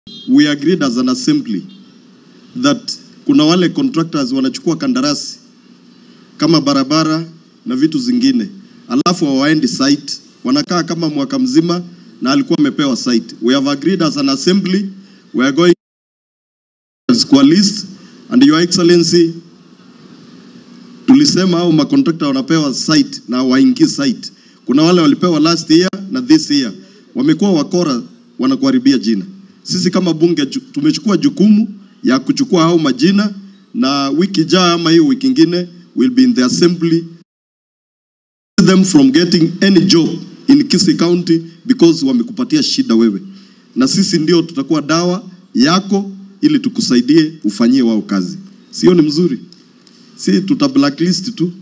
we agreed as an assembly that kuna wale contractors wanachukua kandarasi kama barabara na vitu zingine, alafu hawaendi site, wanakaa kama mwaka mzima na alikuwa amepewa site. We have agreed as an assembly, we are going kwa list and your excellency, tulisema hao makontrakta wanapewa site na waingii site. Kuna wale walipewa last year na this year, wamekuwa wakora, wanakuharibia jina. Sisi kama bunge ju- tumechukua jukumu ya kuchukua hao majina, na wiki jaa ama hiyo wiki ingine will be in the assembly them from getting any job in Kisii County because wamekupatia shida wewe, na sisi ndio tutakuwa dawa yako ili tukusaidie ufanyie wao kazi. Sio ni mzuri? Si tuta blacklist tu